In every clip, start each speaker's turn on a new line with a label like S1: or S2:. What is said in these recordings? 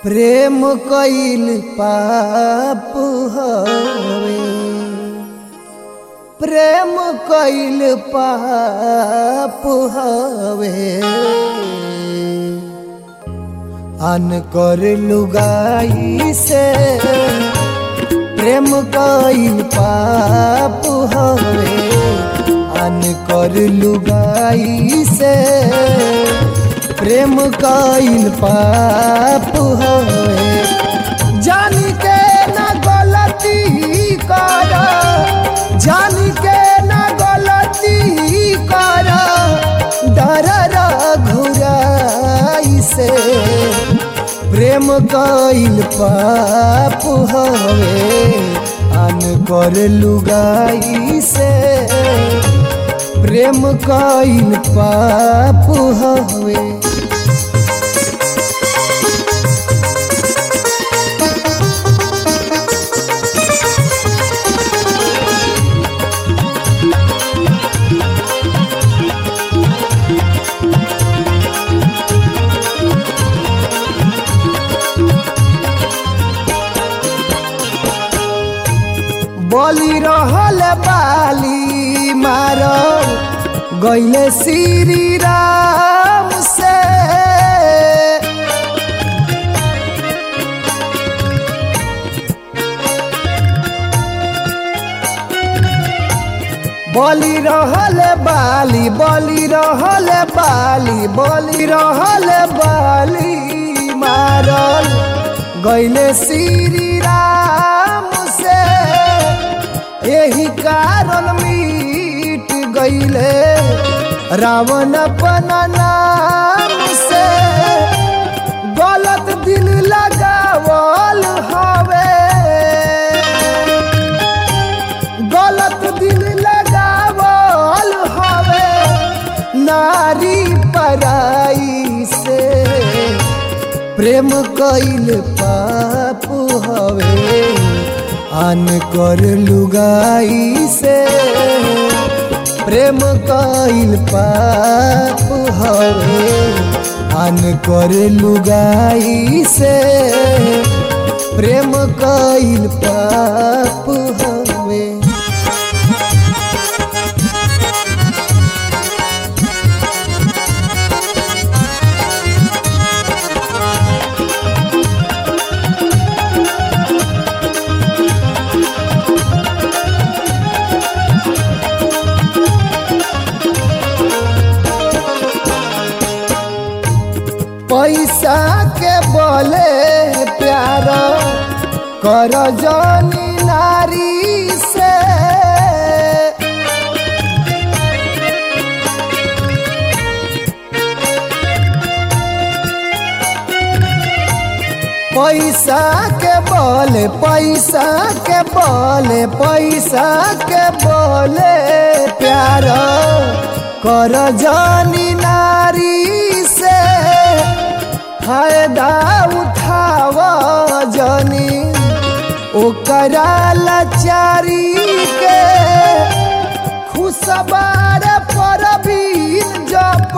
S1: प्रेम कइल पाप हवे प्रेम कइल पाप हवे अन कर लुगाई से प्रेम कइल पाप हवे अन कर लुगाई से प्रेम कइल पाप हवे जान के न गलती कर जान के न गलती कर डर घुराई से प्रेम कइल पाप हवे अन कर लुगाई से प्रेम कइल पाप हवे बलि रहल बाली मारल गैले श्री राम से बलि रहल बाली बलि रहल बाली बलि रहल बाली मारल गैले श्री राम से यही कारण मिट गईले रावण अपन नाम से गलत दिल लगावल हवे गलत दिल लगावल हवे नारी पराई से प्रेम कइल पाप हवे अन कर लुगाई से प्रेम कइल पाप हवे अन कर लुगाई से प्रेम कइल पाप हवे पैसा के बोले प्यार कर जनी नारी से पैसा के बोले पैसा के बोले पैसा के बोले प्यार कर जनी नारी से फायदा उठाव जनी ओकरा लाचारी के खुशबार पर जप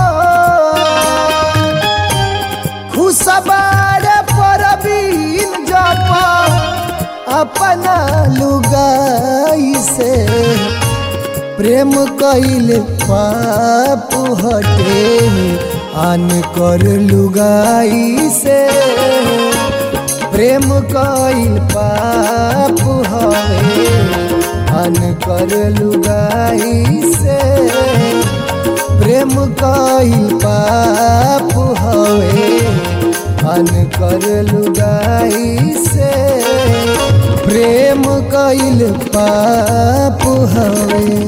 S1: खुशबार पर जप अपना लुगाई से प्रेम कइल पाप हटे अन कर लुगाई से प्रेम कइल पाप हवे अन कर लुगाई से प्रेम कइल पाप हवे अन कर लुगाई से प्रेम कइल पाप हवे